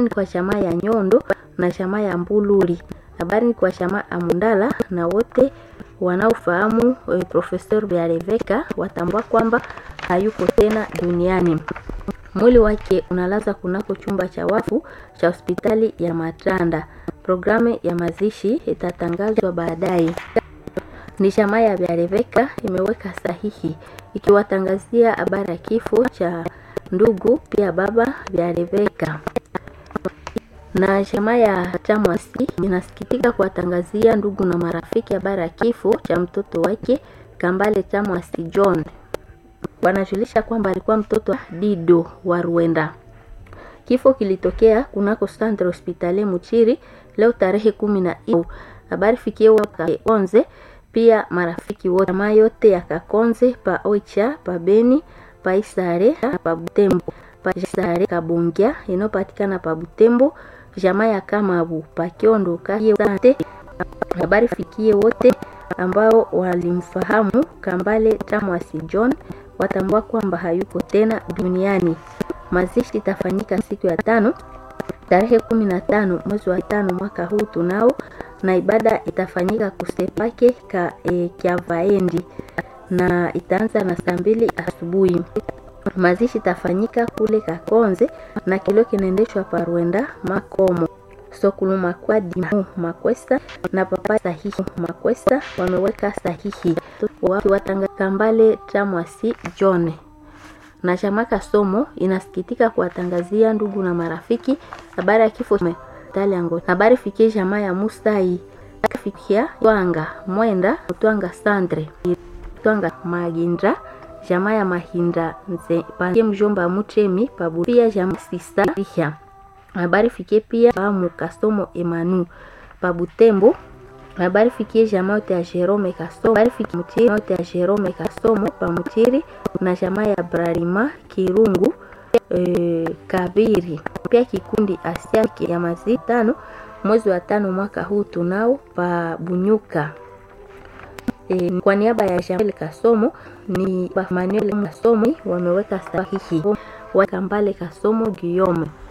ni kwa chama ya Nyondo na chama ya Mbuluri. Habari ni kwa chama Amundala na wote wanaofahamu e, Professor Biareveka watambua kwamba hayuko tena duniani. Mwili wake unalaza kunako chumba cha wafu cha hospitali ya Matanda. Programu ya mazishi itatangazwa baadaye. Ni chama ya Biareveka imeweka sahihi ikiwatangazia habari ya kifo cha ndugu pia baba Biareveka na chama ya Chamwasi inasikitika kuwatangazia ndugu na marafiki habari ya kifo cha mtoto wake Kambale Chamwasi John. Wanajulisha kwamba alikuwa mtoto wa Dido wa Rwenda. Kifo kilitokea kunako Centre Hospitalier Muchiri leo tarehe kumi na nne. Habari fikie wakaonze pia marafiki wote jamaa yote ya Kakonze pa Oicha pa Beni pa Isare pa Butembo pa Isare Kabongia inayopatikana pa Butembo jamaa ya Kamabu pa Kiondo Kahiye. Habari fikie wote ambao walimfahamu Kambale Chamwasi John watambua kwamba hayuko tena duniani. Mazishi itafanyika siku ya tano tarehe kumi na tano mwezi wa tano mwaka huu tunao, na ibada itafanyika kusepake ka e, Kyavaendi na itaanza na saa mbili asubuhi. Mazishi itafanyika kule Kakonze na kilio kinaendeshwa Parwenda Makomo Sokulu Makwadi Makwesta na papa sahihi Makwesta wameweka sahihi wakiwatanga Kambale Chamwasi John na Chamaka Somo inasikitika kuwatangazia ndugu na marafiki habari ya kifo Taliango. Habari fikie jamaa ya Musai fikia Twanga Mwenda Twanga Sandre Twanga Magindra jamaa ya Mahinda nze pande mjomba Mutremi pabupia jamaa sisa habari fikie pia pamu Kasomo Emanu pabutembo habari fikie jamaa yote ya Jerome Kasomo habari fikie mutiri yote ya Jerome Kasomo pamutiri na jamaa ya Brarima Kirungu e, Kabiri pia kikundi Asia ya mazi tano mwezi wa tano mwaka huu tunao pa Bunyuka. E, kwa niaba ya Jamel Kasomo ni Manuel Kasomo wameweka sahihi wa Kambale Kasomo Guillaume